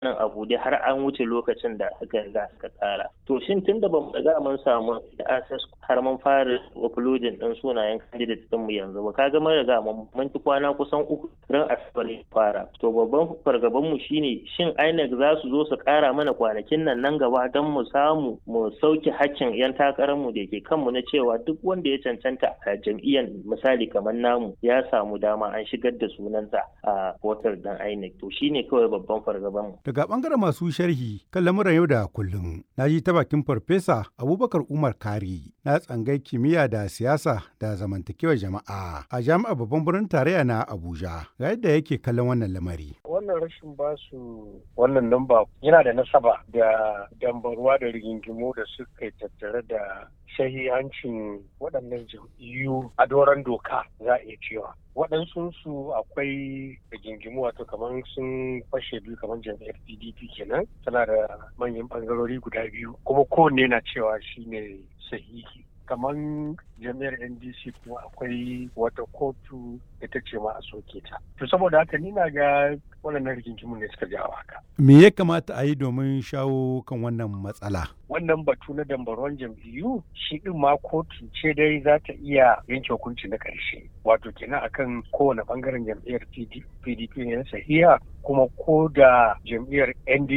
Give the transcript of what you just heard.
nan abu dai har an wuce lokacin da aka riga suka tsara to shin tun da bamu riga mun samu access har mun fara uploading din sunayen candidate din mu yanzu ba kaga mun riga mun ci kwana kusan uku ran asabar ne fara to babban fargaban mu shine shin INEC za su zo su kara mana kwanakin nan nan gaba don mu samu mu sauke hakkin yan takarar mu da ke kanmu na cewa duk wanda ya cancanta a jam'iyyar misali kamar namu ya samu dama an shigar da sunansa a portal dan INEC to shine kawai babban fargaban mu Daga ɓangaren masu sharhi kan lamuran yau da kullum, na ji ta bakin Farfesa Abubakar Umar Kari na tsangai kimiyya da siyasa da zamantakewar jama'a a jami'ar babban birnin tarayya na Abuja. Ga yadda yake kallon wannan lamari. Wannan rashin basu wannan namba yana da nasaba da dambarwa da rigingimu da suka tattare da shahihancin waɗannan jam'iyyu a doron doka za a iya cewa. waɗansu su akwai rigingimu wato kamar sun fashe biyu kamar jam'iyyar pdp kenan tana da manyan ɓangarori guda biyu kuma kowanne na cewa shine sahihi kamar jami'ar ndc kuma akwai wata kotu da ta ce ma a soke ta to saboda haka ni na ga waɗannan rigingimu ne suka jawo haka Me ya kamata a yi domin shawo kan wannan matsala? wannan batu na dambaron jam'iyyu shi din ma kotu ce dai za ta iya yanke hukunci na ƙarshe wato kenan akan kowane bangaren jam'iyyar pdp ne na sahiha kuma ko da jam'iyyar ndc